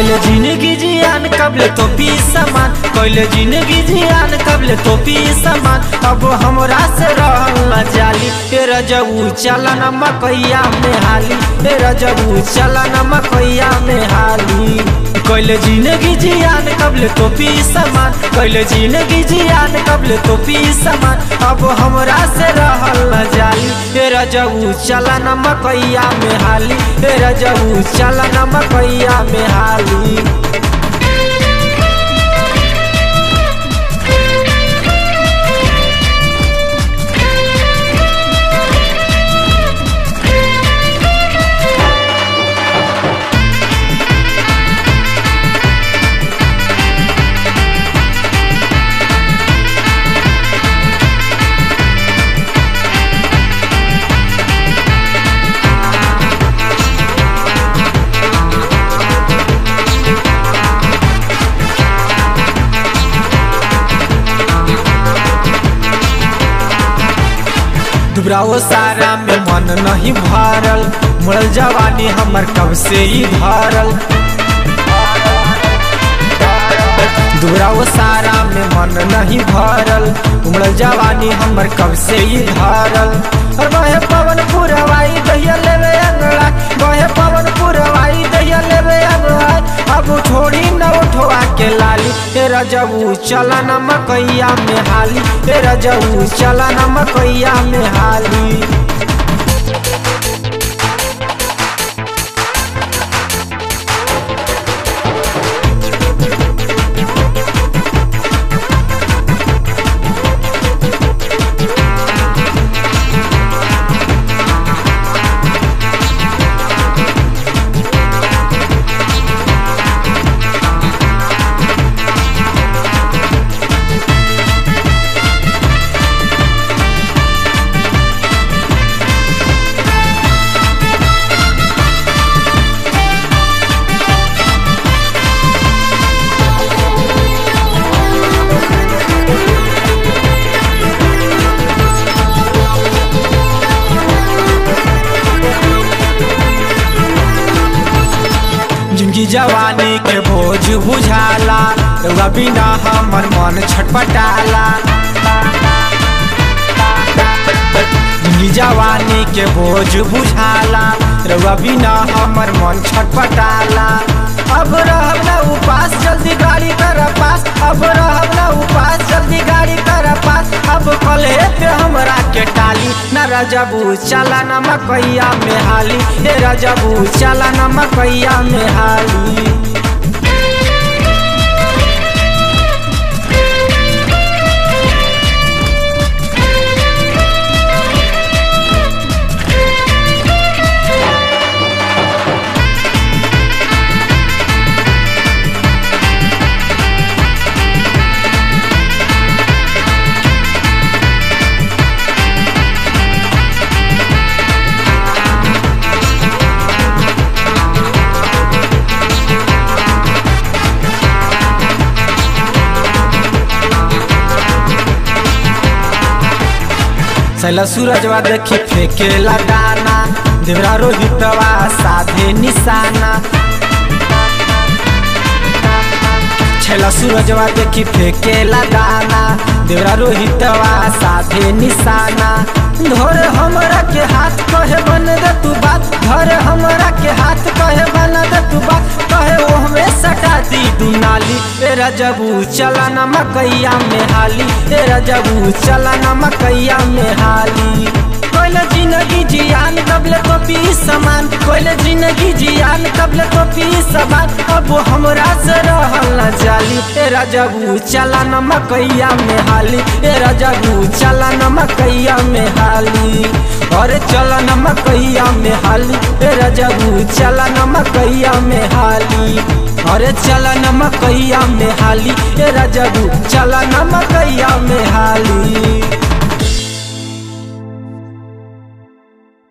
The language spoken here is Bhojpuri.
कैले जिंदगी जियान कबले तो पी समान कैले जिंदगी जियान कबले तो पी समान अब हमरा से रहल न जाली ए रजबू चला न मकैया में हाली ए रजबू चला न मकैया में हाली कैले जिंदगी जियान कबले तो पी समान कैले जिंदगी जियान कबले तो पी समान अब हमरा से रहल न जाली ए रजबू चला न मकैया में हाली ए रजबू चला न मकैया में हाली दुबराओ सारा में मन नहीं भरल मुड़ल जवानी हमर कब से ही धरल दुबराओ सारा में मन नहीं भरल उमड़ल जवानी हमर कब से ही धरल और बहे पवन पुरवाई दहिया लेवे अंगड़ा बहे पवन पुरवाई दहिया लेवे अंगड़ा अब छोड़ी न उठवा के लाली ए रजबू चला न मकैया में हाली ए रजबू चला न मकैया में हाली जिनकी जवानी के बोझ बुझाला रउआ बिना हमर मन छटपटाला जिनकी जवानी के बोझ बुझाला रउआ बिना हमर मन छटपटाला अब रहब ना उपास जल्दी गाड़ी कर पास अब रहब ना उपास जल्दी गाड़ी कर पास अब कले पे हमरा के टाली न रजबू चला न मकैया में हाली ए रजबू चला न मकैया में हाली सैला सूरजवा देखी फेंके लगाना देवरा रोहितवा साधे निशाना छैला सूरजवा देखी फेंके लगाना देवरा रोहितवा साधे निशाना धोर हमरा के हाथ कहे बन दे तू बात धर हमरा के हाथ कहे बन दे तू बात कहे वो हमें सटा दी दुनाली ए रजबू चला न मकैया में हाली ए रजबू चला न मकैया में हाली कोइल जिंदगी जियान कबले तो पी समान कोइल जिंदगी जियान कबले तो पी समान अब हमरा से रहल न जाली ए रजबू चला न मकैया में हाली ए रजबू चला न मकैया में हाली अरे चला न मकैया में हाली ए रजबू चला न मकैया में हाली अरे चला न मकैया में हाली ए रजबू चला न मकैया में हाली